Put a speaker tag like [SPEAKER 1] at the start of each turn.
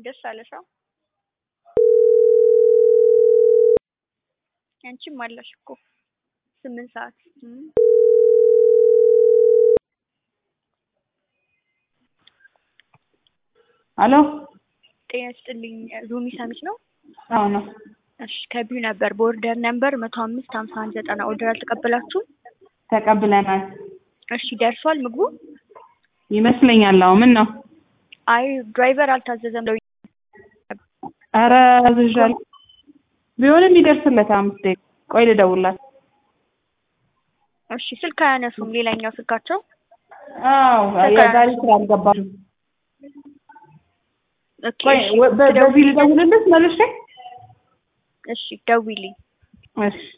[SPEAKER 1] ደስ አለሽ? አዎ አንቺም አለሽ እኮ ስምንት ሰዓት እም።
[SPEAKER 2] አሎ
[SPEAKER 1] ጤና ይስጥልኝ ሩሚ ሰሚት ነው?
[SPEAKER 2] አዎ ነው።
[SPEAKER 1] እሺ ከቢዩ ነበር በኦርደር ነምበር መቶ አምስት ሀምሳ አንድ ዘጠና ኦርደር አልተቀበላችሁም?
[SPEAKER 2] ተቀብለናል
[SPEAKER 1] እሺ ደርሷል ምግቡ?
[SPEAKER 2] ይመስለኛል። አዎ ምን ነው?
[SPEAKER 1] አይ ድራይቨር አልታዘዘም ብለው
[SPEAKER 2] ኧረ አዝዣለሁ። ቢሆንም ይደርስለት አምስት ደቂቃ ቆይ ልደውልላት።
[SPEAKER 1] እሺ ስልክ አያነሱም ሌላኛው ስልካቸው
[SPEAKER 2] አዎ የዛሬ ስራ አልገባም።
[SPEAKER 1] ኦኬ
[SPEAKER 2] ቆይ
[SPEAKER 1] እሺ
[SPEAKER 2] ወ- በ- በዚህ ልደውልልሽ መልሼ?
[SPEAKER 1] እሺ ደውይልኝ
[SPEAKER 2] እሺ